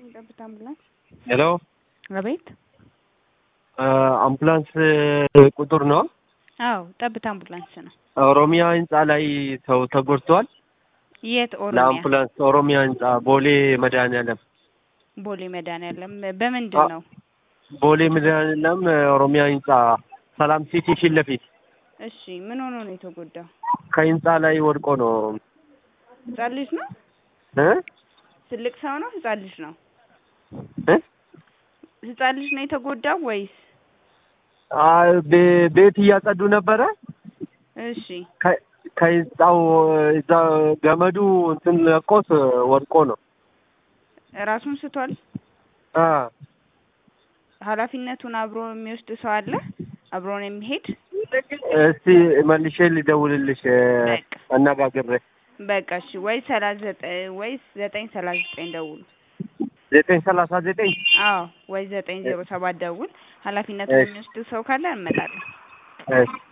ጠብታ አምቡላንስ። ሄሎ አቤት። አምቡላንስ ቁጥር ነው። አዎ ጠብታ አምቡላንስ ነው። ኦሮሚያ ህንፃ ላይ ሰው ተጎድቷል። የት ኦሮሚያ? ለአምቡላንስ ኦሮሚያ ህንፃ ቦሌ መድኃኒዓለም ቦሌ መድኃኒዓለም። በምንድን ነው? ቦሌ መድኃኒዓለም ኦሮሚያ ህንፃ ሰላም ሲቲ ፊት ለፊት እሺ ምን ሆኖ ነው የተጎዳው? ከህንፃ ላይ ወድቆ ነው ህጻን ልጅ ነው? እ ትልቅ ሰው ነው? ህጻን ልጅ ነው? እ ህጻን ልጅ ነው የተጎዳው ወይስ? አይ ቤ- ቤት እያጸዱ ነበረ። እሺ ከ- ከህንፃው እዛ ገመዱ እንትን ለቆት ወድቆ ነው። ራሱን ስቷል? አ ኃላፊነቱን አብሮ የሚወስድ ሰው አለ? አብሮን የሚሄድ እስቲ መልሼ ልደውልልሽ በቃ አነጋግሬ በቃ እሺ። ወይ ሰላሳ ዘጠኝ ወይ ዘጠኝ ሰላሳ ዘጠኝ ደውሉ። ዘጠኝ ሰላሳ ዘጠኝ አዎ ወይ ዘጠኝ ዜሮ ሰባት ደውል። ኃላፊነቱን እሺ። የሚወስድ ሰው ካለ እንመጣለን። እሺ